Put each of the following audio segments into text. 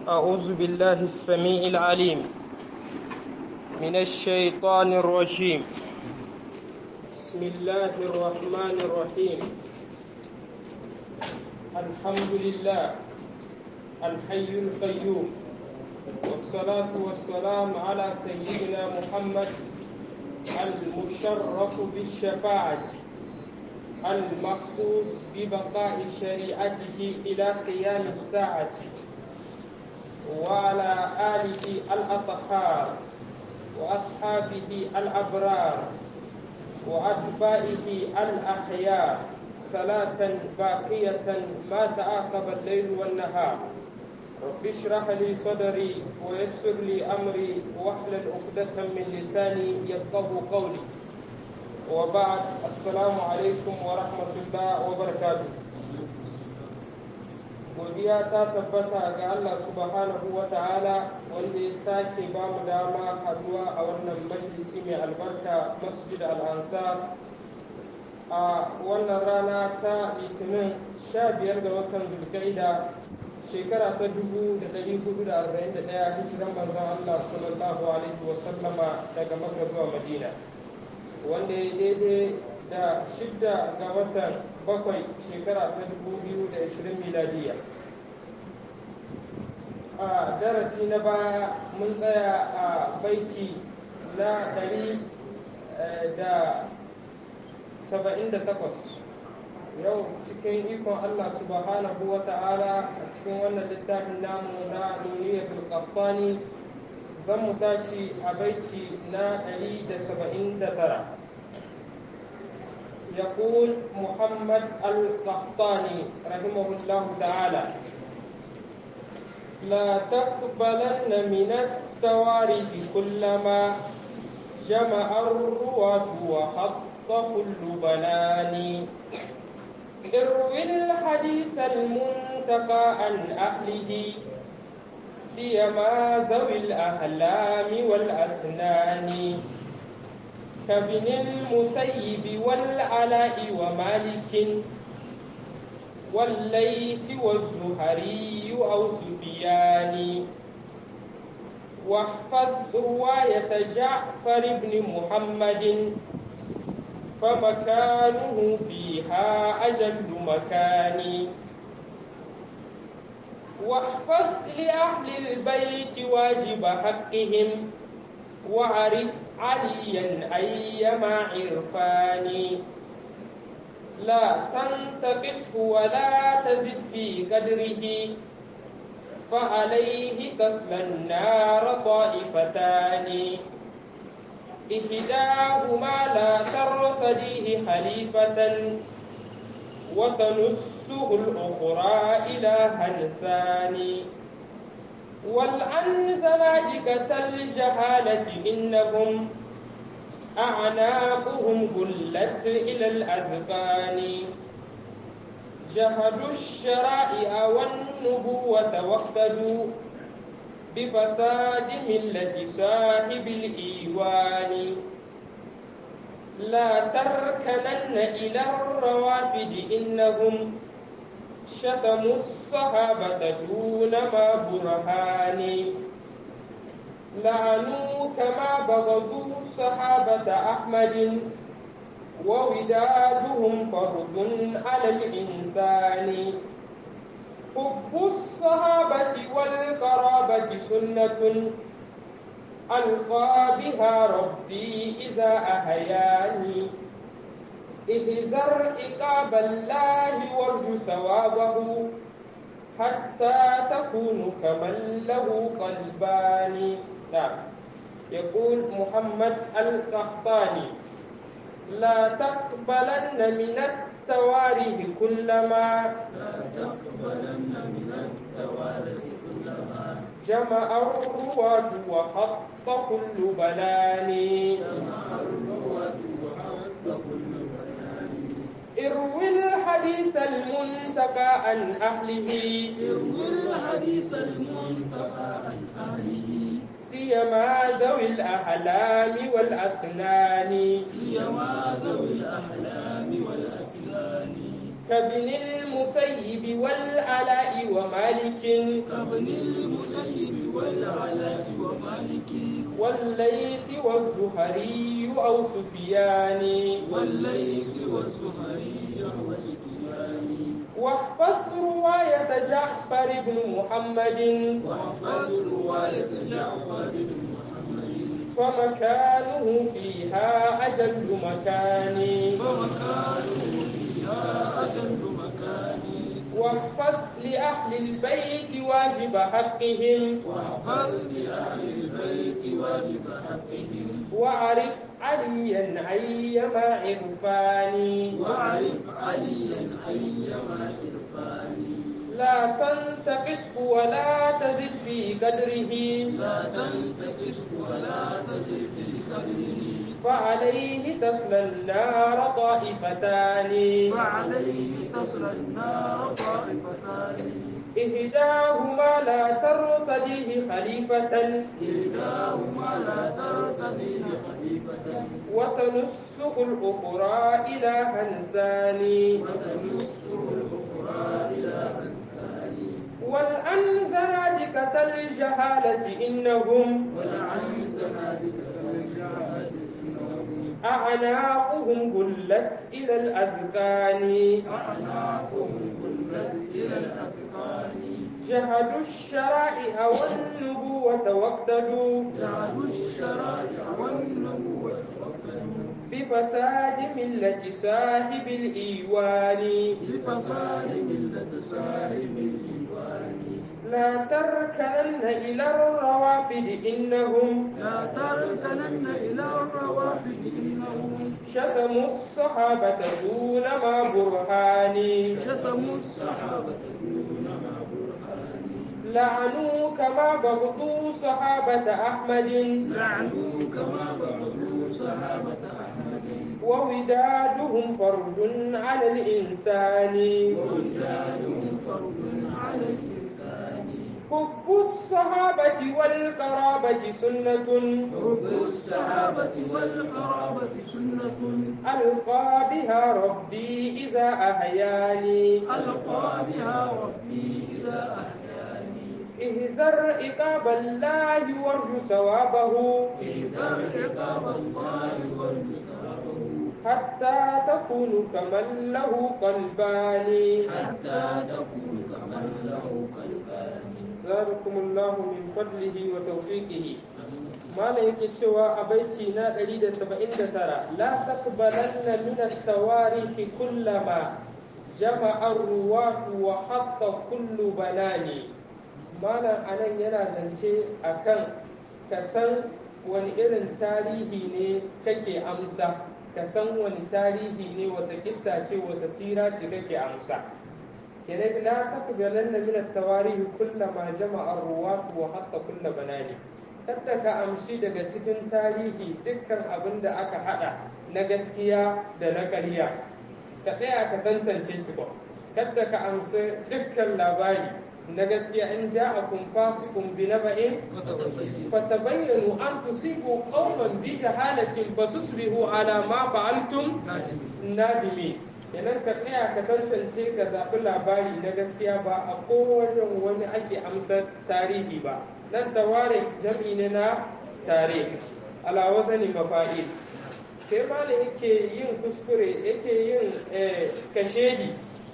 أعوذ بالله السميع العليم من الشيطان الرجيم بسم الله الرحمن الرحيم الحمد لله الحي القيوم والصلاة والسلام على سيدنا محمد المشرف بالشفاعة المخصوص ببقاء شريعته إلى قيام الساعة وعلى آله الأطهار وأصحابه الأبرار وأتباعه الأخيار صلاة باقية ما تعاقب الليل والنهار رب اشرح لي صدري ويسر لي أمري واحلل عقدة من لساني يفقه قولي وبعد السلام عليكم ورحمة الله وبركاته godiya ta tabbata ga Allah subhanahu wa ta'ala wanda ya sake ba mu dama haduwa a wannan majalisi mai albarka masjid al-ansar a wannan rana ta litinin 15 ga watan zulkaida shekara ta 1441 hijiran manzon Allah sallallahu alaihi wa sallama daga makka zuwa madina wanda ya daidai da shidda ga watan bakwai shekara ta 2020 miladiya a darasi na baya mun tsaya a baiti na 178 yau cikin ikon Allah subhanahu wa ta'ala a cikin wannan littafin namu na nuniyatul qahtani zan mu tashi a baiti na 179 يقول محمد القحطاني رحمه الله تعالى لا تقبلن من التوارث كلما جمع الرواة وحط كل بنان اروي الحديث المنتقى عن أهله سيما ذوي الأحلام والأسنان كابن المسيب والعلاء ومالك والليث والزهري أو سفيان واحفظ رواية جعفر بن محمد فمكانه فيها أجل مكان واحفظ لأهل البيت واجب حقهم وعرف عليا أيما عرفان لا تنتقصه ولا تزد في قدره فعليه تصلى النار طائفتان إحداهما لا ترتديه خليفة وتنسه الأخرى إلها ثاني والعن زنادقة الجهالة إنهم أعناقهم قلت إلى الأذقان جهدوا الشرائع والنبوة واقتدوا بفساد ملة صاحب الإيوان لا تركنن إلى الروافد إنهم شتموا الصحابة دون ما برهان لعنوا كما بغضوا صحابة أحمد وودادهم فرض على الإنسان حب الصحابة والقرابة سنة ألقى بها ربي إذا أحياني اهزر إقاب الله وارجو ثوابه حتى تكون كمن له قلبان نعم يقول محمد القحطاني لا تقبلن من التواريخ كلما لا تقبلن من التوارث كلما جمع الرواة وحط كل بنان جمع الروة وحط كل بيان اروي الحديث المنتقى عن أهله اروي الحديث المنتقى عن أهله سيما ذوي الأحلام والأسنان سيما ذوي الأحلام والأسنان كابن المسيب والعلاء ومالك مالك كابن المسيب والعلاء ومالك والليث والزهري أو سفيان والليث والزهري وسفيان واحفظ رواية جعفر بن محمد واحفظ رواية جعفر بن محمد فمكانه فيها أجل مكان فمكانه فيها أجل مكان واحفظ لأهل البيت واجب حقهم واحفظ لأهل البيت واجب حقهم وعرف عليا أيما عرفان واعرف عليا أيما عرفان لا تنتقصه ولا تزد في قدره لا تنتكس ولا تزد في قدره فعليه تصلى النار طائفتان فعليه تصل النار طائفتان إهداهما لا ترتديه خليفة إحداهما لا ترتدي خليفة وتنسق الأخرى إلى هنزان وتمسه الأخرى إلى أنسان والأنزنادقة الجهالة إنهم ولعن زنادقة الجهاد إنهم أعناقهم غلت إلى الأذقان أعناقهم غلت إلى الأسقان جهدوا الشرائع والنبوة واقتدوا جعلوا الشرائع والنبوة وقتلوا بفساد ملة صاحب الإيوان بفصائل ملة صاحب الإيوان لا تركنن إلى الروافد إنهم لا تركنن إلى الروافد إنهم شتموا الصحابة دون ما برهان شتموا الصحابة دون ما برهان لعنوا كما بغضوا صحابة أحمد لعنوا كما بغضوا صحابة أحمد وودادهم فرد على الإنسان وولدانهم فرض على الإنسان حب الصحابة والقرابة سنة حب الصحابة والقرابة سنة ألقى بها ربي إذا أحياني ألقى بها ربي إذا أحياني اهزر عقاب الله وارجو ثوابه إذا عقاب الله والمستعبه حتى تكون كمن له قلبان حتى تكون كمن له قلبان زادكم الله من فضله وتوفيقه malam yake cewa a baiti na 179 la taqbalanna min at-tawarikh kullama jama'a ar-ruwatu wa hatta kullu banani malam anan yana zance akan ka san wani irin tarihi ne kake amsa ka san wani tarihi ne wata kissa ce wata sira ce kake amsa kenan la taqbalanna min at-tawarikh kullama jama'a ar-ruwatu wa hatta kullu banani kada ka amshi daga cikin tarihi dukkan abin da aka hada na gaskiya da na ƙarya ka tsaya ka tantance tukun kada ka amshi dukkan labari na gaskiya in ja'akum fasiqun bi naba'in fatabayyanu an tusibu qauman bi jahalatin fatusbihu ala ma fa'altum nadimi idan ka tsaya ka tantance ka zaɓi labari na gaskiya ba a kowane wani ake amsar tarihi ba nan taware jam'i ne na tare ala wazani mafa'il sai malam yake yin kuskure yake yin kashedi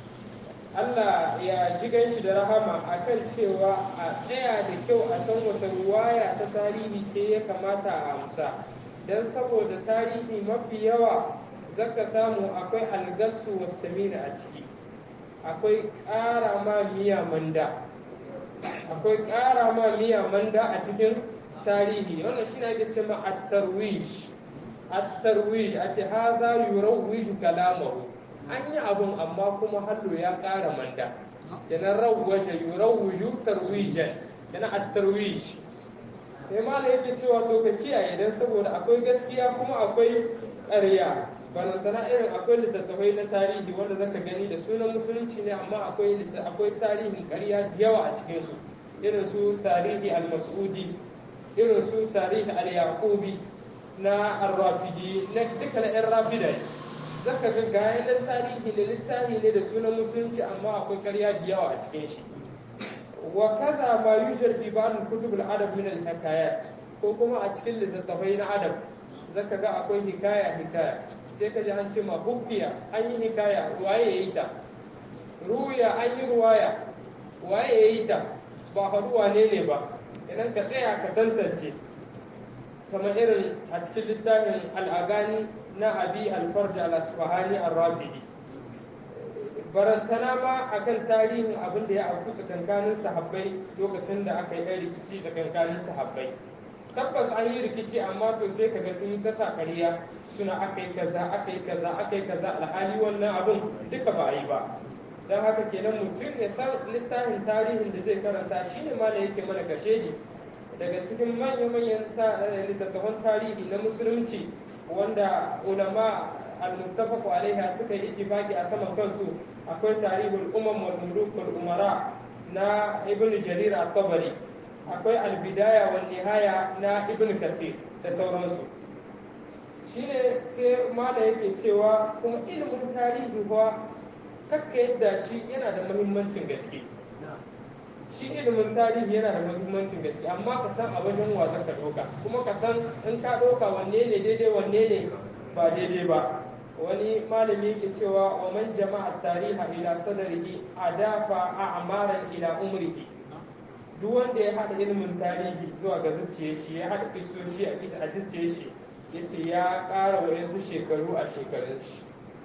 Allah ya ji ganshi da rahama akan cewa a tsaya da kyau a san wata ruwaya ta tarihi ce ya kamata a amsa don saboda tarihi mafi yawa zaka samu akwai algasu wasamina a ciki akwai ƙara ma miya manda akwai ƙara ma miya manda a cikin tarihi wannan shi ake ce ma at-tarwish at-tarwish a ce haza yurawwij kalamahu an yi abun amma kuma hallo ya ƙara manda yana rawwaja yurawwiju tarwijan yana at-tarwish sai mala yake cewa to ka kiyaye dan saboda akwai gaskiya kuma akwai ƙarya barantana irin akwai littattafai na tarihi wanda zaka gani da sunan musulunci ne amma akwai akwai tarihin ƙarya da yawa a cikin su irin su tarihi al-mas'udi irin su tarihi al-yaqubi na ar-rafidi na duka na yan rafida zaka ga gayan nan tarihi da littafi ne da sunan musulunci amma akwai ƙarya da yawa a cikin shi wa kaza ma yushar fi ba'd kutub al-adab min al-hikayat ko kuma a cikin littattafai na adab zaka ga akwai hikaya hikaya sai ka ji an ce ma hukiya an yi hikaya waye yayi ta ruya an yi ruwaya waye yayi ta ba haɗu wane ne ba idan ka tsaya ka tantance kamar irin a cikin littafin al'agani na abi alfarja al-asfahani ar-rabidi barantana ma akan tarihin abin da ya auku tsakankanin sahabbai lokacin da aka yi rikici tsakankanin sahabbai tabbas an yi rikici amma to sai kaga sun yi kasa kariya suna aka yi kaza aka yi kaza aka yi kaza alhali wannan abin duka ba a yi ba don haka kenan mutum ya san littafin tarihin da zai karanta shine ma da yake mana kashedi daga cikin manya-manyan littattafan tarihi na musulunci wanda ulama al-muttafaqu alaiha suka yi ittifaqi a saman kansu akwai tarihul umam wal muluk wal umara na ibn jarir at-tabari akwai al-bidaya wal nihaya na ibn kasir da sauransu shine sai mala yake cewa kuma ilimin tarihi kuwa kakka yadda shi yana da muhimmancin gaske shi ilimin tarihi yana da muhimmancin gaske amma ka san a wajen wa ka ɗauka kuma ka san in ka ɗauka wanne ne daidai wanne ne ba daidai ba wani malami yake cewa wa man jama'a tariha ila sadarihi adafa a'maran ila umrihi duk wanda ya haɗa ilimin tarihi zuwa ga zuciyar shi ya haɗa kisoshi a zuciyar shi yace ya ƙara wayansu shekaru a shekarun shi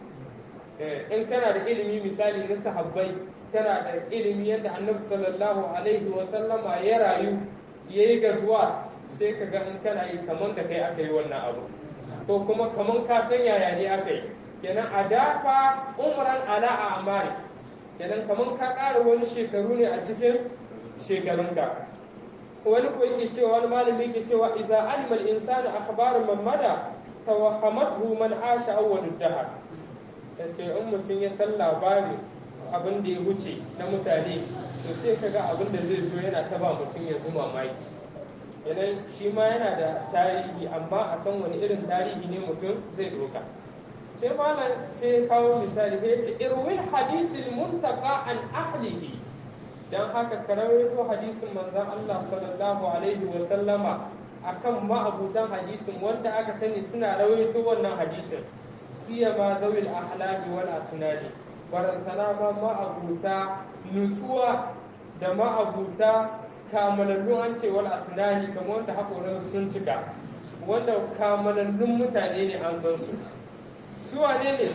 in kana da ilimi misali na sahabbai kana da ilimi yadda annabi sallallahu alaihi wa sallama ya rayu yayi gazuwa sai ka ga in kana yi kaman da kai aka yi wannan abu ko kuma kaman ka san yaya ne aka yi kenan a dafa umran ala a amari kenan kaman ka ƙara wani shekaru ne a cikin shekarunka wani ko yake cewa wani malami yake cewa idza alima al-insanu akhbaru man mada tawahhamathu man asha awwalud dahr yace in mutum ya san labari abin da ya wuce na mutane to sai ka ga abin da zai zo yana ta ba mutum ya zuma mamaki yanayin shi ma yana da tarihi amma a san wani irin tarihi ne mutum zai doka sai malam sai ya kawo misali ya ce irwin hadisin muntaka an ahlihi dan haka ka rawaito hadisin manzon Allah sallallahu alaihi wa sallama akan ma'abutan hadisin wanda aka sani suna rawaito wannan hadisin siyama zawil ahlami wal asnadi barantana ma ma'abuta nutsuwa da ma'abuta kamalallun an ce wal asnani kamar wanda haƙoran sun cika wanda kamalallun mutane ne an san su su wane ne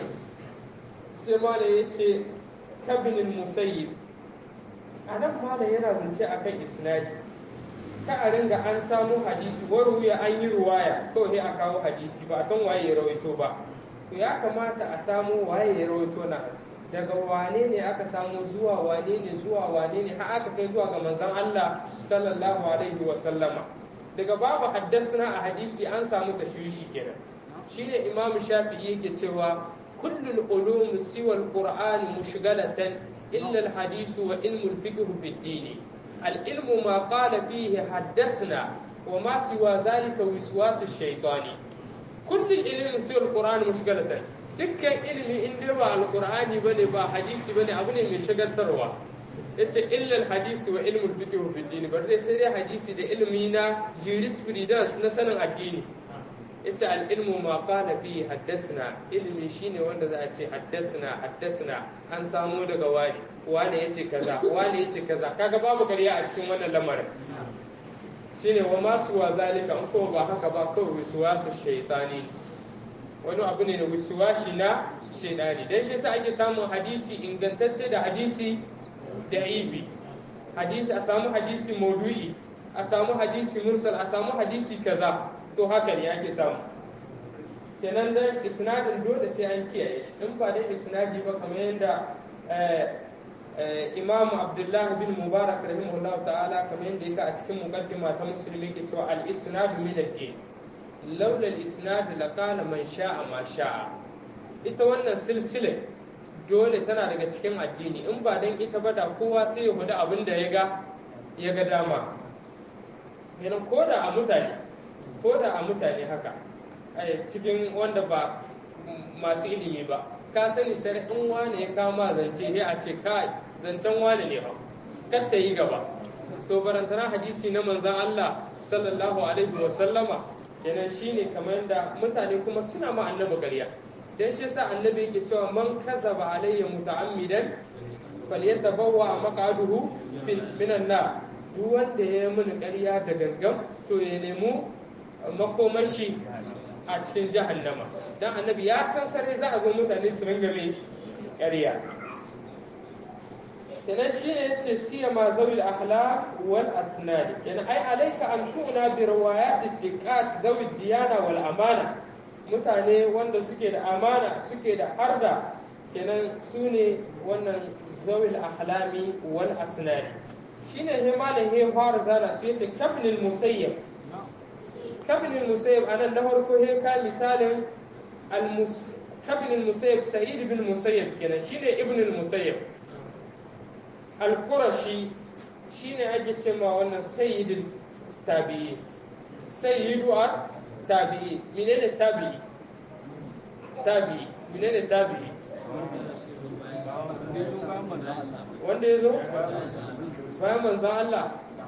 sai mala ya ce kabinin musayyib a nan mala yana zance a kan isnadi ka a ringa an samu hadisi waruya an yi ruwaya kawai a kawo hadisi ba a san waye ya rawaito ba to ya kamata a samu waye ya rawaito na daga wane ne aka samu zuwa wane ne zuwa wane ne har aka kai zuwa ga manzon Allah sallallahu alaihi wa sallama daga babu haddasna a hadisi an samu tashwishi kenan shine imam shafi'i yake cewa kullul ulum siwa alquran mushghalatan illa alhadith wa ilmu alfiqh fi ad-din العلم ما قال فيه حدثنا وما سوى ذلك وسواس الشيطان كل العلم سوى القرآن مشغلة dukkan ilimi in dai ba alqur'ani bane ba hadisi bane abu ne mai shagaltarwa yace illal hadisi wa ilmul fiqh fi din bar dai sai dai hadisi da ilimi na jurisprudence na sanin addini yace al ilmu ma qala fi haddathna ilimi shine wanda za a ce haddathna haddathna an samu daga wani wani yace kaza wani yace kaza kaga babu ƙarya a cikin wannan lamarin shine wa masu wa zalika in ko ba haka ba kawai wisuwasu shaytani wani abu ne da wisuwashi na shaidani dan shi sa ake samun hadisi ingantacce da hadisi da'ifi hadisi a samu hadisi maudu'i a samu hadisi mursal a samu hadisi kaza to haka ne ake samu kenan dan isnadin dole sai an kiyaye shi in ba dai isnadi ba kamar yadda imam abdullah bin mubarak rahimahullah ta'ala kamar yadda yake a cikin muqaddima ta musulmi ke cewa al isnad min ad-din laula al isnad laqala man sha'a ma sha'a ita wannan silsila dole tana daga cikin addini in ba dan ita ba da kowa sai ya hudu abin da ya ga ya ga dama kenan ko da a mutane ko da a mutane haka cikin wanda ba masu ilimi ba ka sani sai in wani ya kama zance sai a ce kai zancen wani ne ba kar ta yi gaba to barantana hadisi na manzan Allah sallallahu alaihi wa sallama kenan shine kamar da mutane kuma suna ma annabi ƙarya dan shi yasa annabi yake cewa man kazaba alayya muta'ammidan falyatabawwa maq'aduhu minan nar duk wanda ya yi mini ƙarya da gangan to ya nemi makomashi a cikin jahannama dan annabi ya san sare za a zo mutane su ringa mai ƙarya kenan shi ne yace siya ma zawil akhlaq wal asnad kenan ai alaika an tuna bi riwayat siqat zawil diyana wal amana mutane wanda suke da amana suke da harda kenan su ne wannan zawil ahlami wal asnad shine he malam he fara zana su yace kabnil musayyab kabnil musayyab anan na farko he ka misalin al kabnil musayyab sa'id bin musayyab kenan shine ibn al musayyab al qurashi shine ake cewa wannan sayyidul tabi'i sayyidu at tabi'i menene tabi'i tabi'i menene tabi'i wanda ya zo bayan manzan Allah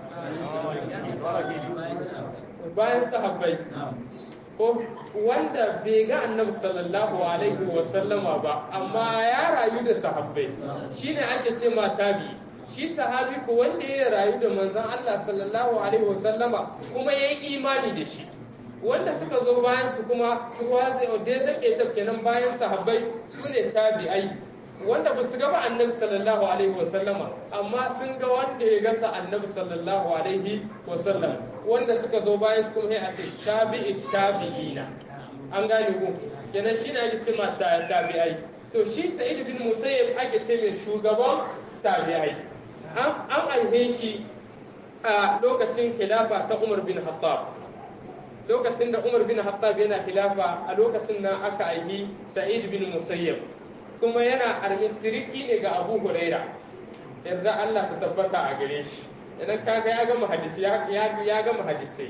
bayan sahabbai ko wanda bai ga annabi sallallahu alaihi wa sallama ba amma ya rayu da sahabbai shine ake ce ma tabi shi sahabi ko wanda ya rayu da manzan Allah sallallahu alaihi wa sallama kuma ya yi imani da shi wanda suka zo bayan su kuma su waze da zake ta kenan bayan sahabbai su ne tabi'ai wanda ba su gaba annabi sallallahu alaihi wasallama amma sun ga wanda ya gasa annabi sallallahu alaihi wasallam wanda suka zo bayan su kuma a ce tabi'i tabi'ina an gane ku kenan shi ne ake ce ma tabi'ai to shi sa'id bin musayyib ake ce mai shugaban tabi'ai an aihe shi a lokacin khilafa ta umar bin hattab lokacin da umar bin hattab yana khilafa a lokacin nan aka aihi sa'id bin musayyib kuma yana armi siriki ne ga abu huraira yarda Allah ta tabbata a gare shi idan kaga ya gama hadisi ya gama hadisai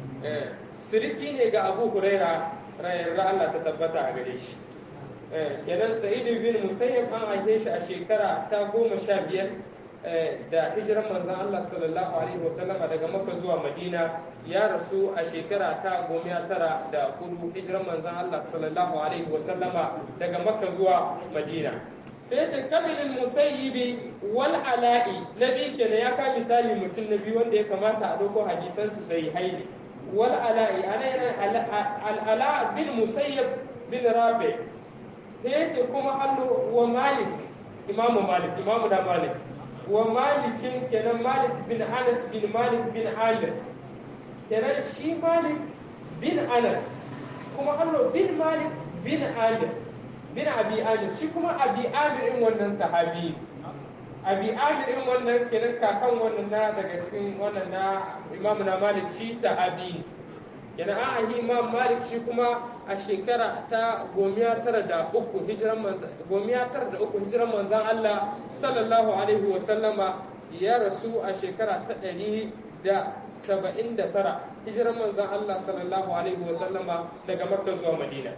siriki ne ga abu huraira yarda Allah ta tabbata a gare shi kenan sa'id bin musayyib an aihe shi a shekara ta goma sha biyar da hijiran manzon Allah sallallahu alaihi wasallama daga Makka zuwa Madina ya rasu a shekara ta goma tara da hudu hijiran manzon Allah sallallahu alaihi wasallama daga Makka zuwa Madina sai ce kabilin musayyibi wal ala'i na biyu kenan ya ka misali mutum na biyu wanda ya kamata a ɗauko hadisan su sai haili wal ala'i ana yana al'ala bin musayyib bin rabi sai ce kuma allo wa malik imamu malik imamu da malik wa malikin kenan malik bin anas bin malik bin amir kenan shi malik bin anas kuma allo bin malik bin amir bin abi amir shi kuma abi amir in wannan sahabi abi amir in wannan kenan kakan wannan na daga cikin wannan na imamu na malik shi sahabi kenan an yi imam malik shi kuma a shekara ta gomiya tara da uku hijiran manzan gomiya tara da uku hijiran manzan Allah sallallahu alaihi wa sallama ya rasu a shekara ta ɗari da saba'in da tara hijiran manzan Allah sallallahu alaihi wa sallama daga makka zuwa madina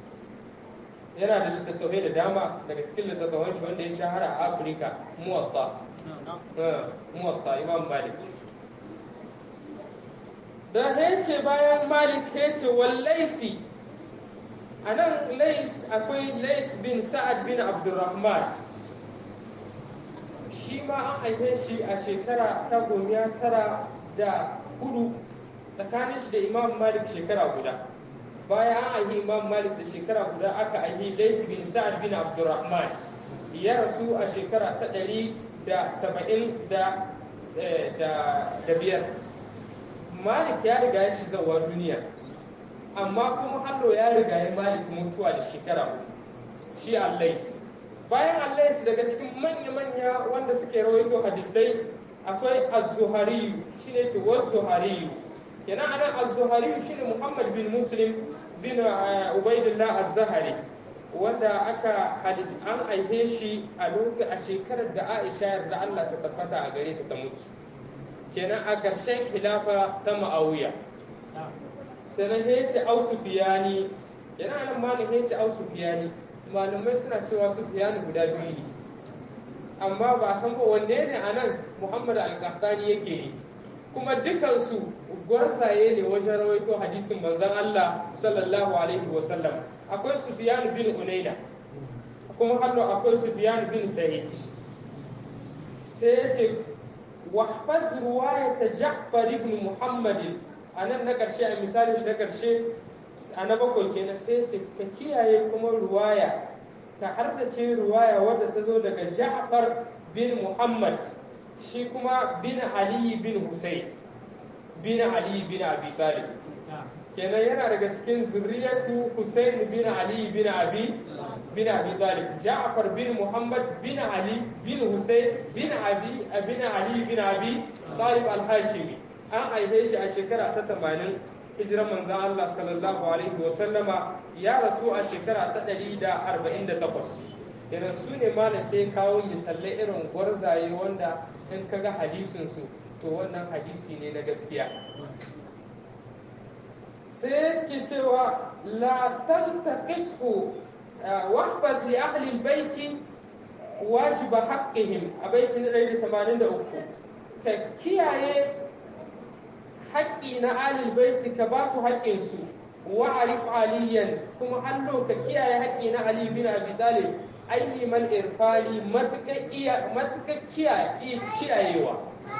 yana da littattafai da dama daga cikin littattafan shi wanda ya shahara a afirka muwatta muwatta imam malik da ya ce bayan malik ya ce wallaisi a nan lais akwai lais bin sa'ad bin abdurrahman shi ma an haife shi a shekara ta gomiya tara da hudu tsakanin shi da imam malik shekara guda bayan an haifi imam malik da shekara guda aka haifi lais bin sa'ad bin abdurrahman ya rasu a shekara ta ɗari da saba'in da biyar malik ya riga ya shi zawa duniya amma kuma hallo ya riga ya malik mutuwa da shekara shi allais bayan allais daga cikin manya-manya wanda suke rawaito hadisai akwai az-zuhariyu shine ce was-zuhariyu yana anan az-zuhariyu shine muhammad bin muslim bin ubaidillah az-zahari wanda aka hadis an aihe shi a lokacin a shekarar da Aisha yarda Allah ta tabbata a gare ta ta mutu kenan a ƙarshen khilafa ta ma'awiya sannan ya ce au sufiyani yana nan malin ya ce au sufiyani malamai suna cewa sufiyani guda biyu ne amma ba a san ba wanne ne a nan muhammad al-qahtani yake yi kuma dukansu gwarsaye ne wajen rawaito hadisin manzon Allah sallallahu alaihi wa sallam akwai sufyan bin unaina kuma hannu akwai sufyan bin sa'id sai ya ce wahfaz ruwayat ja'far ibn muhammad anan na karshe a misalin shi na karshe a na bakwai kenan sai ya ce ka kiyaye kuma ruwaya ka hardace ruwaya wadda ta zo daga Ja'far bin Muhammad shi kuma bin Ali bin Hussein bin Ali bin Abi Talib kenan yana daga cikin zuriyatu Hussein bin Ali bin Abi bin Abi Talib Ja'far bin Muhammad bin Ali bin Hussein bin Abi bin Ali bin Abi Talib al-Hashimi an aihe shi a shekara ta 80 hijiran manzon Allah sallallahu alaihi wa sallama ya rasu a shekara ta 148 irin su ne ma sai kawo misalai irin gwarzaye wanda in kaga hadisin su to wannan hadisi ne na gaskiya sai ke cewa la tantaqisu wahbaz li ahli albayti wajiba haqqihim a baiti na 183 ka kiyaye haƙƙi na alil baiti ka ba su haƙƙinsu wa arif aliyan kuma allo ka kiyaye haƙƙi na ali bin abi talib aini man irfani matuƙa iya matuƙa kiyayewa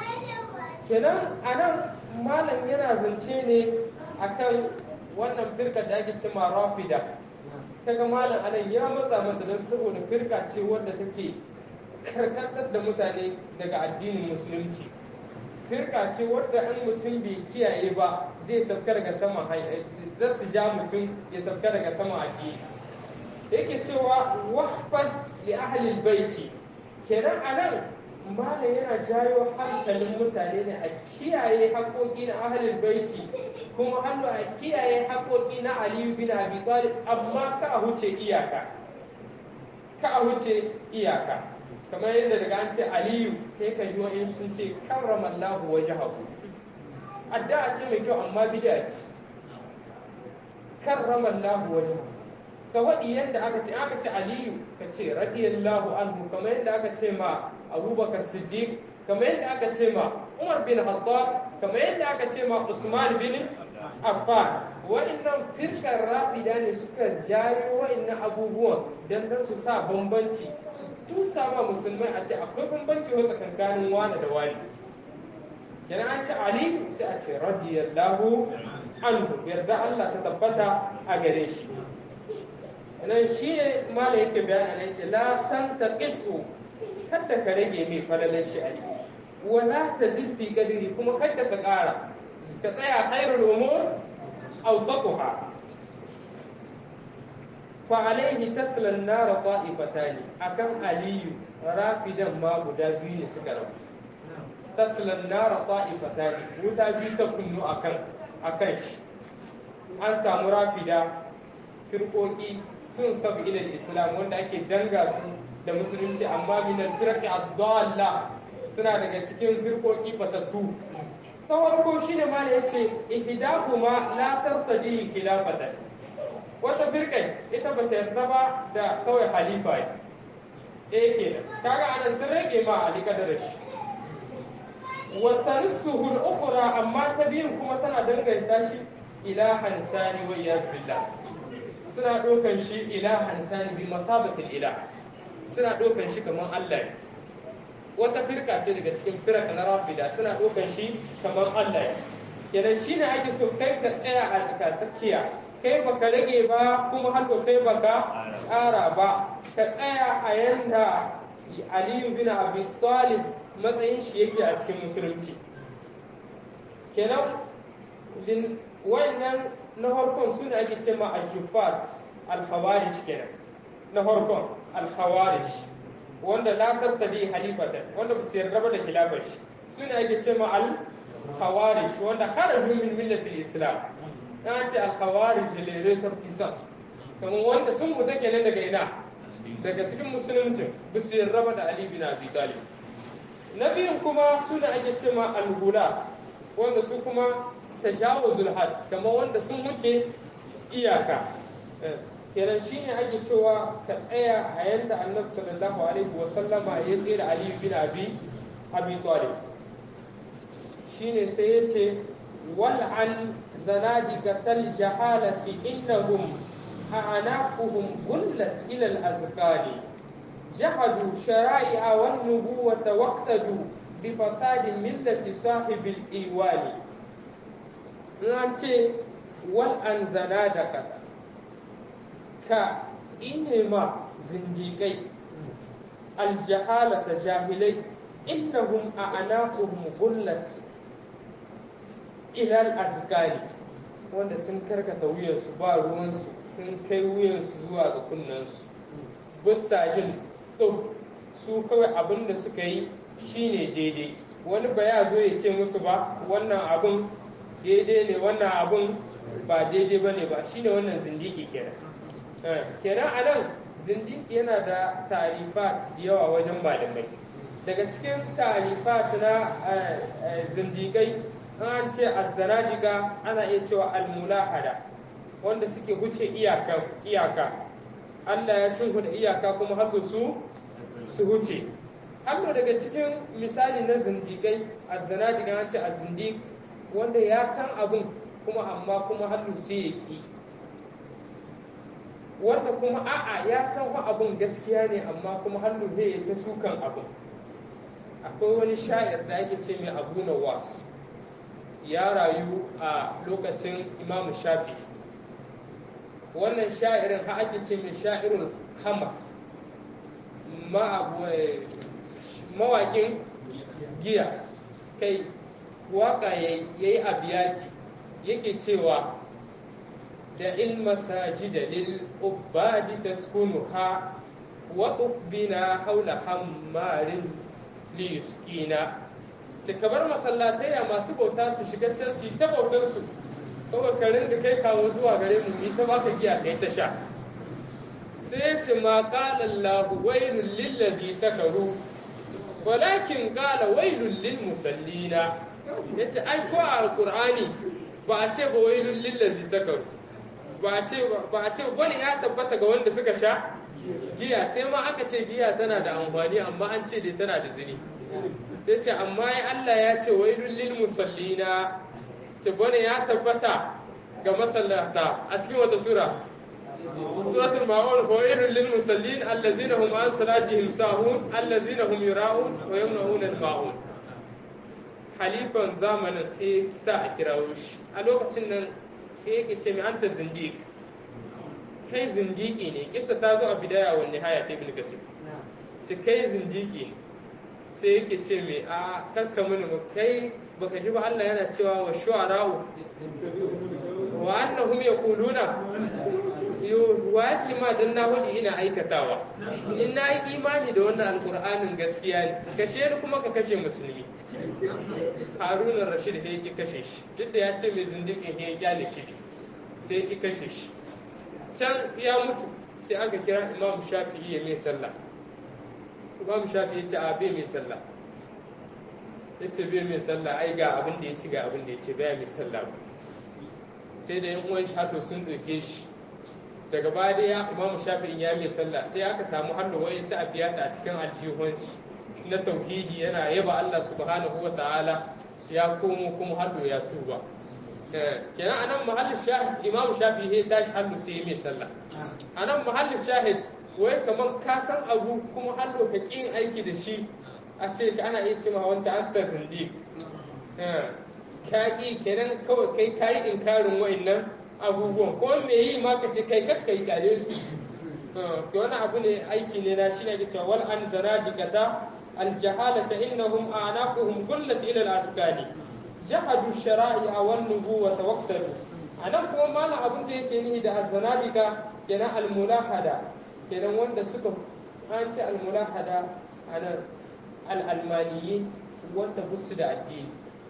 kenan anan malam yana zance ne akan wannan firka da ake cema rafida kaga malam anan ya matsa mata don saboda firka ce wadda take karkatar da mutane daga addinin musulunci firka ce wadda an mutum bai kiyaye ba zai sauka daga sama za su ja mutum ya sauka daga sama addini yake cewa wahfaz li ahli baiti kenan anan malam yana jayo hankalin mutane ne a kiyaye haƙoƙi na ahlul baiti kuma hannu a kiyaye haƙoƙi na aliyu bin abi talib amma ka a huce iyaka ka a huce iyaka kamar yadda daga an ce aliyu sai ka ji wa'in sun ce karramallahu wajhahu addu'a ce mai kyau amma bid'a ce karramallahu wajhahu ka waɗi yadda aka ce aka ce aliyu ka ce radiyallahu anhu kamar yadda aka ce ma abubakar siddiq kamar yadda aka ce ma umar bin khattab kamar yadda aka ce ma usman bin affan wa'annan fiskar rafida ne suka jayo wa'annan abubuwan don dan su sa bambanci su tusa ma musulmai a ce akwai bambanci wa tsakankanin wani da wani kenan an ce ali sai a ce radiyallahu anhu yarda Allah ta tabbata a gare shi nan shi ne mala yake bayani nan ce la san ta qisu kada ka rage mai falalar shi ali wala ta zilfi kadiri kuma kada ka kara ka tsaya khairul umur awsatuha fa alaihi tasla an-nar ta'ifatani akan aliyu rafidan ma guda biyu ne suka rabu tasla an-nar ta'ifatani wuta biyu ta kunnu akan akan shi an samu rafida firkoki tun sabu ilal islam wanda ake danga su da musulunci amma min al-firqi ad-dalla suna daga cikin firkoki batattu ta farko shine ma yace ihdahuma la tartadi khilafatan wata firkai ita ba ta yarda ba da kawai halifa ne eh kenan kaga ana sun rage ma ali kadar shi wa tarsuhu al-ukhra amma ta biyun kuma tana danganta shi ilahan sani wa iyaz billah suna ɗaukan shi ilahan sani bi masabatin ila suna ɗaukan shi kamar Allah ne wata firka ce daga cikin firka na rafida suna ɗaukan shi kamar Allah ne kenan shi ne ake so kai ka tsaya a tsakatsakiya kai baka rage ba kuma haka kai baka ƙara ba ka tsaya a yanda Aliyu bin Abi Talib matsayin shi yake a cikin musulunci kenan wayannan na farkon su ne ake cema al-shufat al-khawarij kenan na farkon al-khawarij wanda la tattali halifatan wanda ba su yarda ba da khilafar shi su ne ake cema al-khawarij wanda kharaju min millati al-islam an ce al-khawarij le ressortissants kamar wanda sun mutu kenan daga ina daga cikin musulunci ba su yarda ba da ali bin abi talib na biyun kuma su ne ake cema al-hula wanda su kuma tajawuzul had kamar wanda sun wuce iyaka kenan shine ake cewa ka tsaya a yanda annabi sallallahu alaihi wa sallama ya tsaye da ali bin abi abi talib shine sai ya ce wal an zanadiqatal jahalati innahum a'naquhum gullat ila al azqani جحدوا شرائع والنبوة واقتدوا بفساد ملة صاحب الإيوان نانتي والأنزنا دكتا ka tsine ma zindiƙai aljahalata jahilai innahum a anaquhum gullat ilal azkari wanda sun karkata wuyansu ba ruwansu sun kai wuyansu zuwa ga kunnansu bisa jin ɗin su kawai abin da suka yi shine daidai wani ba ya zo ya ce musu ba wannan abin daidai ne wannan abin ba daidai ba ne ba shine wannan zindiki kenan kenan a nan zindiki yana da tarifat da yawa wajen malamai daga cikin tarifat na zindikai an ce azzanadiga ana iya cewa almulahada wanda suke huce iyaka Allah ya shimfiɗa iyaka kuma haka su su huce hannu daga cikin misali na zindikai azzanadiga an ce azzindik wanda ya san abin kuma amma kuma hannu sai ya ki wanda kuma a'a ya san wa abin gaskiya ne amma kuma hannu zai yi ta sukan abin akwai wani sha'ir da ake ce mai abu na was ya rayu a lokacin imamu shafi wannan sha'irin ha ake ce mai sha'irun hama mawakin giya kai waka ya yi abiyati yake cewa da in masajida lil ubadi taskunuha wa bina haula hammarin li yuskina ta kabar masallatai masu bauta su shiga can su ta bautar su kawai karin da kai kawo zuwa gare mu ni ta baka giya kai ta sha sai ce ma qala Allah wailul lil ladzi sakaru walakin qala wailul lil musallina yace ai ko a alqur'ani ba a ce ba wailul lil ladzi sakaru ba a ce ba a ce bane ya tabbata ga wanda suka sha giya sai ma aka ce giya tana da amfani amma an ce dai tana da zini ya ce amma ya Allah ya ce wailul lil musallina ce bane ya tabbata ga masallata a cikin wata sura suratul ma'un fa wailul lil musallin allazina hum an salatihim sahun allazina hum yura'un wa yamna'un al ma'un halifan zamanin sai sa a kirawo shi a lokacin nan sai yake ce mai anta zindiq kai zindiki ne kisa ta zo a bidaya wa nihaya ta ibn kasir ce kai zindiki ne sai yake ce mai a kakka mini ba kai baka ji ba Allah yana cewa wa shu'ara'u wa annahum yaquluna yo wa ce ma dan na hudu ina aikatawa in na yi imani da wannan alqur'anin gaskiya ne kashe ni kuma ka kashe musulmi haruna rashid ya ki kashe shi duk da ya ce mai zindikin ya kyale shi sai ya ki kashe shi can ya mutu sai aka kira imam shafi'i ya mai sallah imam shafi'i ya ce a bai mai sallah ya ce bai mai sallah ai ga abin da ya ci ga abin da ya ce bai mai sallah ba sai da yan uwan shato sun ɗauke shi daga baya dai ya imam shafi'in ya mai sallah sai aka samu hannu wai sai a biya ta a cikin aljihunci na tauhidi yana yaba Allah subhanahu wa ta'ala ya komo kuma hannu ya tuba kenan anan mahallin shahid imam shafi ya tashi hannu sai mai sallah anan mahallin shahid wai kamar ka san abu kuma hannu ka kin aiki da shi a ce ana iya cewa wanda an ta zindi ka ki kenan kawai kai kayi inkarin wa'annan abubuwan ko me yi ma ka ce kai kakkai kare su to wani abu ne aiki ne na shi ne ke cewa wal an zanadikata الجهالة إنهم أعناقهم قلت إلى الأسكان جحدوا الشرائع والنبوة واقتدوا أنا كما ما لا أبن دي كنيه دا الزنادقة كنا الملاحدة كنا وند سكو أنت الملاحدة أنا الألمانيين وند بس دا الدين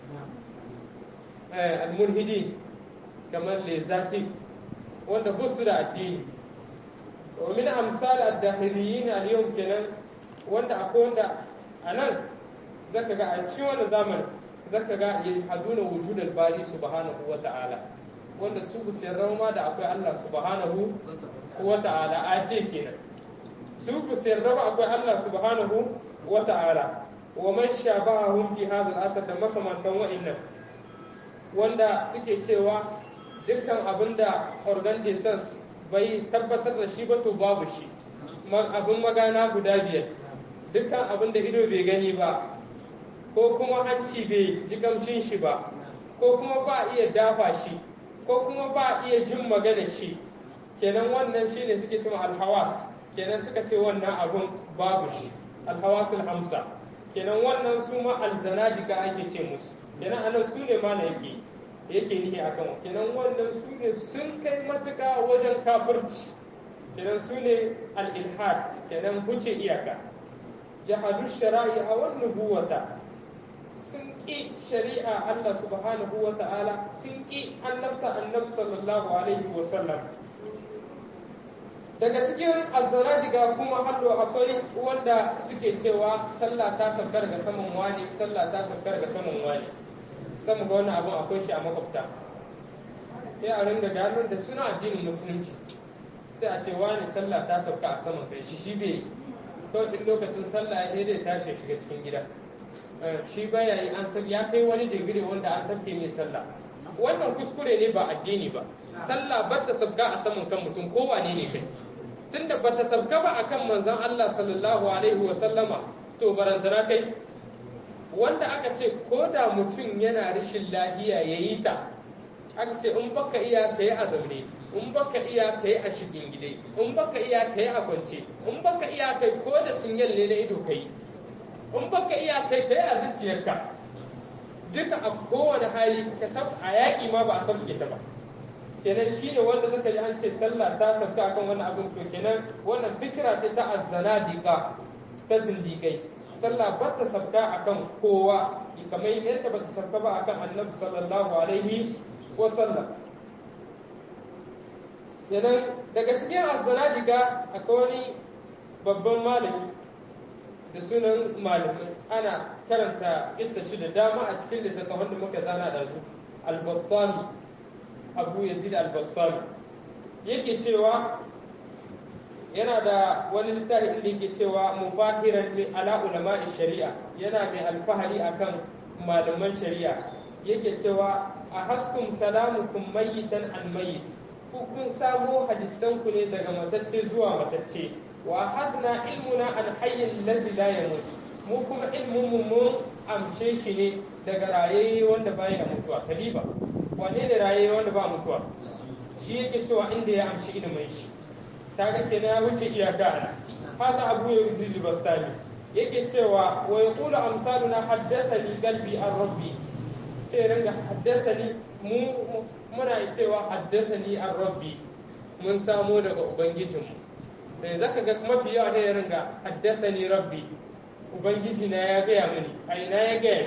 آه الملحدين كمان لذاتي وند بس دا الدين ومن أمثال الداخليين اليوم كنا وند أكون دا a nan zaka ga a cikin wannan zamanin zaka ga ya haduna wujudal bari subhanahu wa ta'ala wanda su bu sai ma da akwai Allah subhanahu wa ta'ala a ce kenan su ku yarda ba akwai Allah subhanahu wa ta'ala wa man shabahahum fi hadha al-asr da makamantan wa'annan wanda suke cewa dukkan abinda organ de sens bai tabbatar da shi ba to babu shi abin magana guda biyar dukkan abinda ido bai gani ba ko kuma hanci bai ji kamshin shi ba ko kuma ba iya dafa shi ko kuma ba iya jin magana shi kenan wannan shine suke cewa alhawas kenan suka ce wannan abun babu shi alhawasul hamsa kenan wannan su ma alzanadika ake ce musu kenan anan su ne mana yake yake nihi akan kenan wannan su ne sun kai matuka wajen kafirci kenan su ne al-ilhad kenan huce iyaka jahadu shara'i'a wan nubuwata sun ƙi shari'a Allah subhanahu wa ta'ala sun ƙi annabta annab sallallahu alaihi wa sallam daga cikin azzaradiga kuma hallo akwai wanda suke cewa sallah ta sabkar ga saman wani sallah ta sabkar ga saman wani zama ga wannan abun akwai shi a makwabta sai a ringa gano da suna addinin musulunci sai a ce wani sallah ta sabka a saman kai shi shi bai kawai in lokacin sallah ya dai tashi shiga cikin gida shi baya yi an san ya kai wani digiri wanda an sabke mai sallah wannan kuskure ne ba addini ba sallah ba ta sabka a saman kan mutum ko wane ne kai tunda ba ta sabka ba akan manzon Allah sallallahu alaihi wa sallama to barantana kai wanda aka ce ko da mutum yana rashin lahiya yayi ta aka ce in baka iya kai a zaune in baka iya kai a shigin gide in baka iya kai a kwance in baka iya kai ko da sinyal ne na ido kai in baka iya kai kai a zuciyarka duka a kowane hali ka sab a yaƙi ma ba a sabke ta ba kenan shine wanda zaka ji an ce sallah ta sabta akan wannan abin to kenan wannan fikira ce ta azzanadiqa ta zindigai sallah ba ta sabta akan kowa kamar yadda ba ta sabta ba akan annabi sallallahu alaihi wa sallam kenan daga cikin azzanadiqa akwai wani babban malami da sunan malamai ana karanta kissa shi da dama a cikin littattafan da muka zana da su al-bastami abu yazid al-bastami yake cewa yana da wani littafi inda yake cewa mufahiran li ala ulama'i shari'a yana mai alfahari akan malaman shari'a yake cewa a haskum kalamukum mayyitan an mayyit ku kun samo hadisan ku ne daga matacce zuwa matacce wa hasna ilmuna al hayy allazi la yamut mu kuma ilmun mu mun amshe shi ne daga raye wanda baya mutuwa kalifa wane ne raye wanda ba mutuwa shi yake cewa inda ya amshi ilimin shi kaga kenan ya wuce iyaka ana hada abu ya yuzi bastani yake cewa wa yaqulu amsaluna haddathani qalbi an rabbi sai ringa haddathani mu muna cewa haddathani an rabbi mun samo daga ubangijinmu sai zaka ga mafi yawa ne ya ringa haddathani rabbi ubangiji na ya gaya mini a ina ya gaya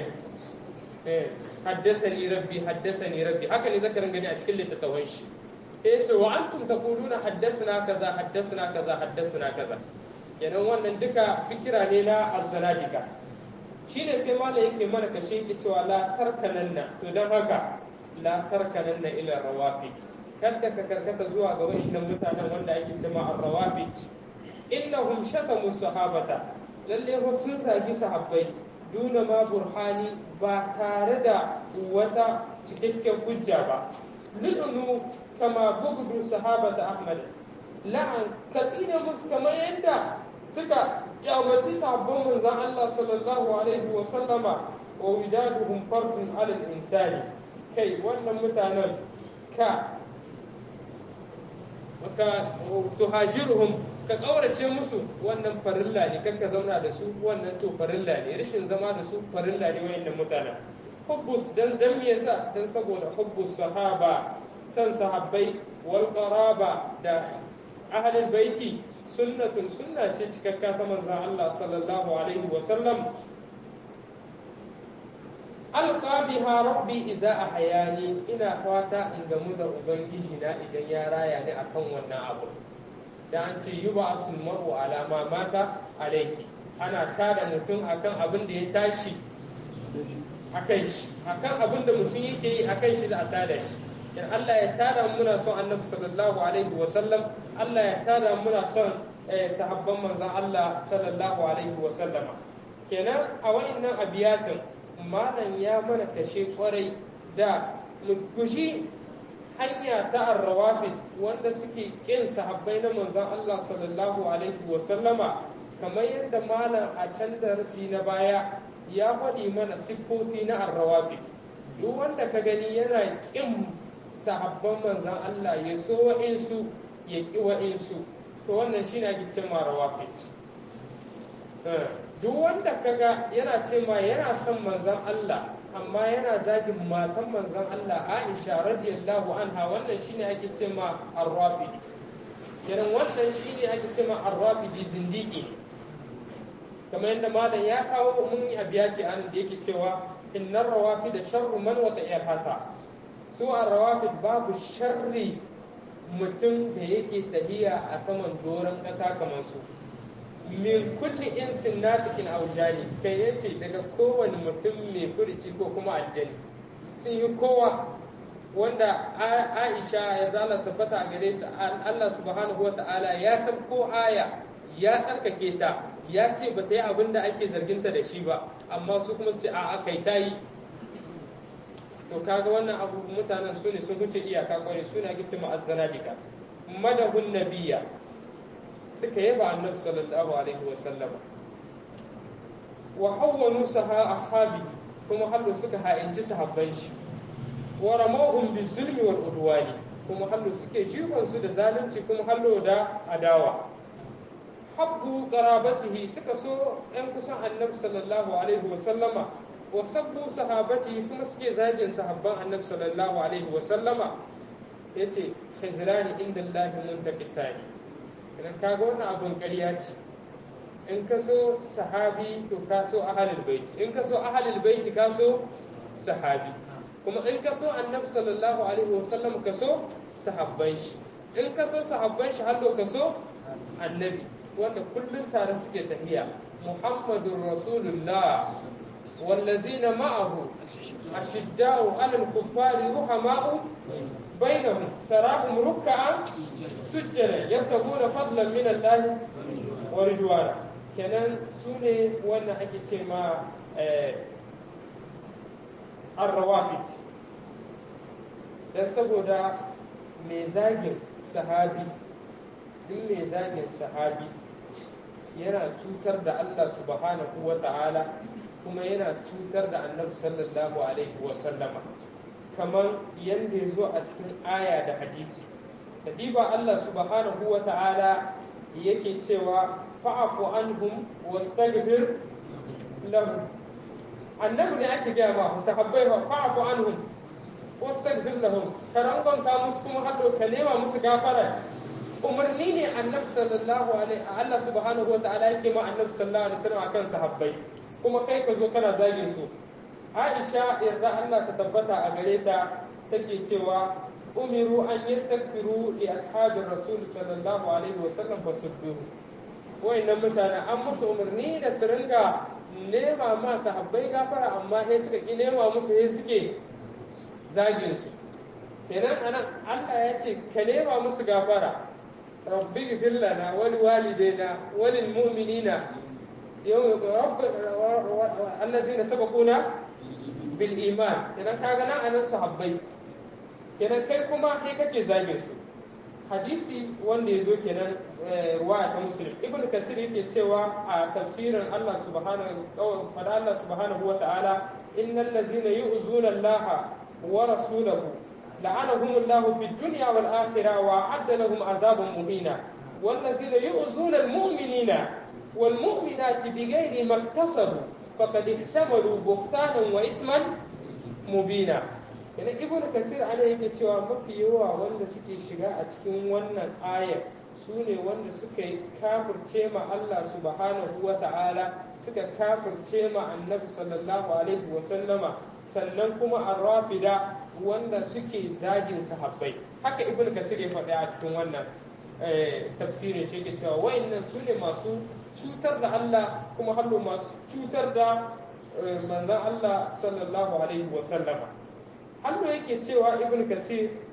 ni haddasani rabbi haddasani rabbi haka ne zaka ringa ni a cikin littattafan shi sai ya ce wa antum taquluna haddasana kaza haddasana kaza haddasana kaza kenan wannan duka fikira ne na azzanadika shine sai malam yake mana kashe yake cewa la tarkananna to dan haka la tarkananna ila rawafi kada ka karkata zuwa ga wayannan mutanen wanda ake cewa ar-rawafi innahum shatamu sahabata lalle sun zagi sahabbai duna ma burhani ba tare da wata cikakken hujja ba lu'unu kama bugdu sahabata ahmad la'an katsina musu kamar yadda suka kyamaci sahabban manzon Allah sallallahu alaihi wa sallama wa widaduhum fardun ala insani kai wannan mutanen ka ka tuhajiruhum ka ƙaurace musu wannan farilla ne kan ka zauna da su wannan to farilla ne rashin zama da su farilla ne wayannan mutanen hubbus dan dan me yasa dan saboda hubbus sahaba san sahabbai wal qaraba da ahlul baiti sunnatun sunna ce cikakka ta manzon Allah sallallahu alaihi wa sallam alqa biha rabbi idza ahyani ina fata in gamu da ubangiji na idan ya raya ni akan wannan abu da an ce yi ba su maru alama mata alaiki ana tada mutum akan abin da ya tashi akan shi akan abin da mutum yake yi akan shi da a tada shi in Allah ya tada muna son annabi sallallahu alaihi wa sallam Allah ya tada muna son sahabban manzon Allah sallallahu alaihi wa sallama kenan a wa'annan abiyatin malam ya mana kashe kwarai da guji hanya ta arrawafid wanda suke kin sahabbai na manzon Allah sallallahu alaihi wa sallama kamar yadda malam a can darasi na baya ya faɗi mana siffofi na arrawafid duk wanda ka gani yana kin sahabban manzon Allah ya so wa'insu ya ki wa'insu to wannan shine ake cewa rawafid duk wanda kaga yana ce ma yana son manzon Allah amma yana zagin matan manzon Allah Aisha radiyallahu anha wannan shine ake ce ma ar-rafidi kenan wannan shine ake ce ma ar-rafidi zindiki kamar yadda malam ya kawo mun yi abiyati an da yake cewa innar rawafid sharru man wata hasa su ar-rawafid babu sharri mutum da yake tahiya a saman doron ƙasa kamar su min kulli insin natikin aujani kai yace daga kowane mutum mai furici ko kuma aljani sun yi kowa wanda Aisha ya zala tabbata a gare su Allah subhanahu wa ta'ala ya san ko aya ya tsarkake ta ya ce ba ta yi abin da ake zarginta da shi ba amma su kuma su ce a kai ta yi to kaga wannan abu mutanen su ne sun huce iyaka kwarai su ne ake ce ma'azzana dika madahun nabiya suka yaba annabi sallallahu alaihi wa sallam wa hawwanu saha ashabi kuma hallo suka ha'inci sahabban shi wa ramawhum bizulmi wal udwani kuma hallo suke jibon su da zalunci kuma hallo da adawa habbu qarabatihi suka so ɗan kusan annabi sallallahu alaihi wa sallama wa sabbu sahabatihi kuma suke zagin sahabban annabi sallallahu alaihi wa sallama yace khizrani inda Allah muntaqisani idan ka ga wannan abun ƙarya ce in ka so sahabi to ka so ahalul baiti in ka so ahalul baiti ka so sahabi kuma in ka so annabi sallallahu alaihi wasallam ka so sahabban shi in ka so sahabban shi har ka so annabi wanda kullum tare suke tafiya muhammadur rasulullah wallazina ma'ahu ashidda'u 'alal kuffari ruhama'u بينهم تراهم ركعا سجدا يبتغون فضلا من الله ورضوانا kenan su ne wannan ake ce ma arrawafit don saboda mai zagin sahabi duk mai zagin sahabi yana cutar da Allah subhanahu wa ta'ala kuma yana cutar da annabi sallallahu alaihi wa sallama kamar yadda ya zo a cikin aya da hadisi kadiba Allah subhanahu wa ta'ala yake cewa fa'afu anhum wastaghfir lahum annabi ne ake gaya ma sahabbai fa fa'afu anhum wastaghfir lahum karangon ka musu kuma hado ka nema musu gafara umarni ne annabi sallallahu alaihi Allah subhanahu wa ta'ala yake ma annabi sallallahu alaihi wasallam akan sahabbai kuma kai ka zo kana zage su Aisha yarda Allah ta tabbata a gare ta take cewa umiru an yastaghfiru li ashabir rasul sallallahu alaihi wa sallam fasudduhu wayannan mutane an musu umarni da su ringa nema ma sahabbai gafara amma sai suka ki nema musu sai suke zagin su kenan anan Allah ya ce ka nema musu gafara rabbi ghfir lana wa liwalidayna wa lil mu'minina yawm allazina sabaquna bil iman idan ka ga nan anan sahabbai kenan kai kuma kai kake zagin su hadisi wanda ya zo kenan ruwaya ta muslim ibn kasir yake cewa a tafsirin Allah subhanahu fada Allah subhanahu wa ta'ala innal ladzina yu'zuna Allah wa rasulahu la'anahum Allah fid dunya wal akhirah wa adda lahum azaban muhina wal ladzina yu'zuna al mu'minina wal mu'minati bighairi maktasabu faqad ihtamalu buhtanan wa isman mubina yana ibn kasir ana yake cewa mafi yawa wanda suke shiga a cikin wannan ayar su ne wanda suka yi kafirce ma Allah subhanahu wa ta'ala suka kafirce ma annabi sallallahu alaihi wa sallama sannan kuma arrafida wanda suke zagin sahabbai haka ibn kasir ya faɗi a cikin wannan tafsirin shi ke cewa wa'annan su ne masu cutar da Allah kuma hallo masu cutar da manzan Allah sallallahu alaihi wa sallama Allah yake cewa ibn kasir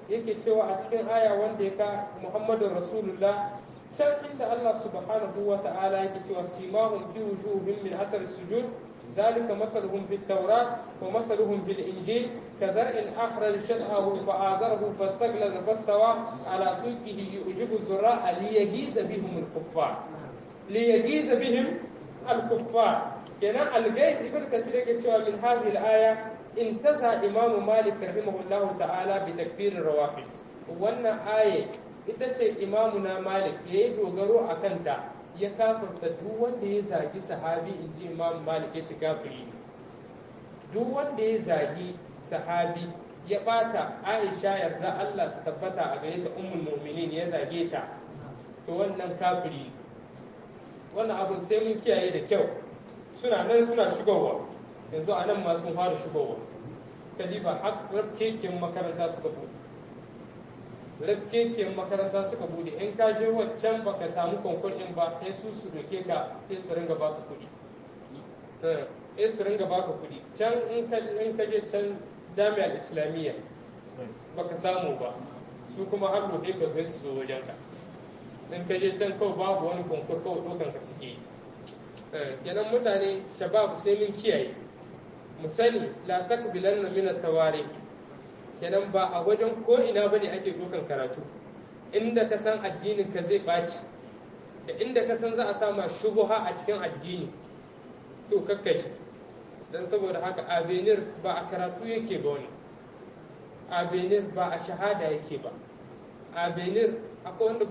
yake cewa a cikin aya wanda ya ka Muhammadu Rasulullah can inda Allah subhanahu wa ta'ala yake cewa simahum fi wujuhihim min asar sujud ذلك مثلهم في التوراة ومثلهم في الإنجيل كزرع أخرج شطأه فآزره فاستغلظ فاستوى على سوقه يعجب الزراع ليجيز بهم الكفار ليجيز بهم الكفار kenan algais ibn kasir yake cewa min hadhihi al-aya intaza imamu malik rahimahullahu ta'ala bi takfir rawafid wannan aya ita ce imamu na malik yayi dogaro akan ta ya kafirta duk wanda ya zagi sahabi inji imamu malik ya ci kafiri duk wanda ya zagi sahabi ya bata aisha yarda Allah ta tabbata a gare ta ummul mu'minin ya zage ta to wannan kafiri wannan abun sai mun kiyaye da kyau suna nan suna shigowa yanzu a nan ma sun fara shigowa kadiba har rafkekiyar makaranta suka bude rafkekiyar makaranta suka bude in ka je waccan baka samu konkur din ba sai su su doke ka sai su ringa baka kuɗi sai su ringa baka kuɗi can in ka je can jami'ar islamiyya baka samu ba su kuma har doke ka sai su zo wajen ka in ka je can kawai babu wani konkur kawai dokan ka suke yi kenan mutane shabab sai mun kiyaye mu sani la takbilanna min at-tawarikh kenan ba a wajen ko ina bane ake dukan karatu inda ka san addinin ka zai baci da inda ka san za a sama shubuha a cikin addini to kakkashi dan saboda haka abenir ba a karatu yake ba wani abenir ba a shahada yake ba abenir akwai wanda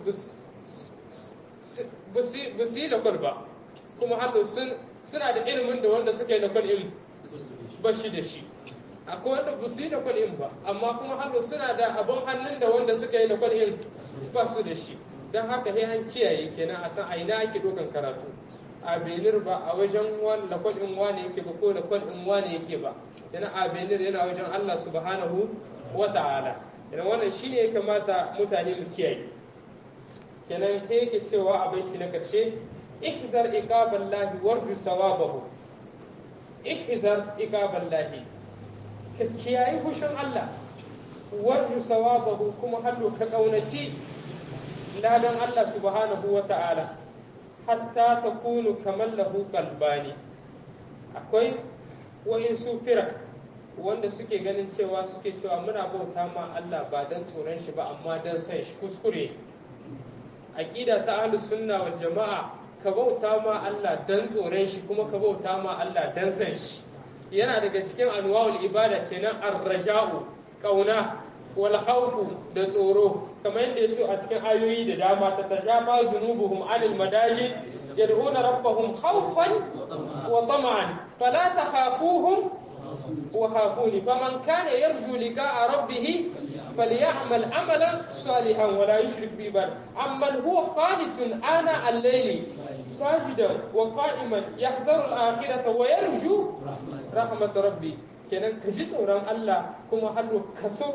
ba su yi lakwal ba kuma hannu suna da ilimin da wanda suka yi da kwal'in ba shi da shi akwai wanda ba su yi da kwal'in ba amma kuma hannu suna da abin hannun da wanda suka yi da kwal'in ba su da shi don haka sai an kiyaye kenan a san a ina ake dokan karatu a benir ba a wajen da kwal'in wane yake ba ko da kwal'in wane yake ba yana a benir yana wajen Allah subhanahu wa ta'ala yana wannan shine ya kamata mutane mu kiyaye kenan sai yake cewa a baiti na karshe ihzar iqaballahi warju sawabahu ihzar iqaballahi ka kiyayi hushin Allah warju sawabahu kuma hallo ka kaunaci ladan Allah subhanahu wa ta'ala hatta takunu kamar lahu qalbani akwai wa'insu firak wanda suke ganin cewa suke cewa muna bauta ma Allah ba dan tsoron shi ba amma dan san shi kuskure aqida ta ahlus sunna wal jama'a ka bauta ma Allah dan tsoron shi kuma ka bauta ma Allah dan san shi yana daga cikin anwa'ul ibada kenan ar-raja'u kauna wal khawfu da tsoro kamar yadda yace a cikin ayoyi da dama ta tajafa zunubuhum anil madaji yad'una rabbahum khawfan wa tama'an fala takhafuhum wa khafuni faman kana yarju liqa'a rabbih فليعمل عملا صالحا ولا يشرك بعباد عمن هو قانت آناء الليل ساجدا وقائما يحذر الآخرة ويرجو رحمة ربي kenan ka ji tsoron Allah kuma hallo ka so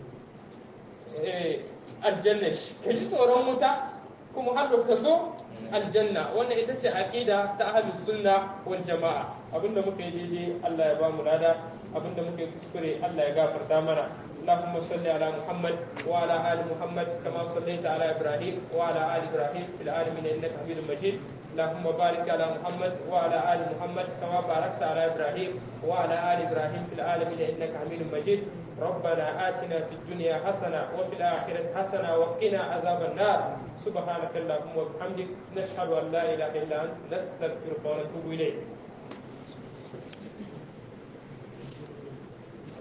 aljanna shi ka ji tsoron wuta kuma hallo ka so aljanna wannan ita ce aqida ta ahlus sunna wal jamaa abinda muka yi daidai Allah ya ba mu lada abinda muka yi kuskure Allah ya gafarta mana اللهم صل على محمد وعلى ال محمد كما صليت على ابراهيم وعلى ال ابراهيم في العالمين انك حميد مجيد اللهم بارك على محمد وعلى ال محمد كما باركت على ابراهيم وعلى ال ابراهيم في العالمين انك حميد مجيد ربنا آتنا في الدنيا حسنة وفي الآخرة حسنة وقنا عذاب النار سبحانك اللهم وبحمدك نشهد أن لا إله إلا أنت نستغفرك ونتوب إليك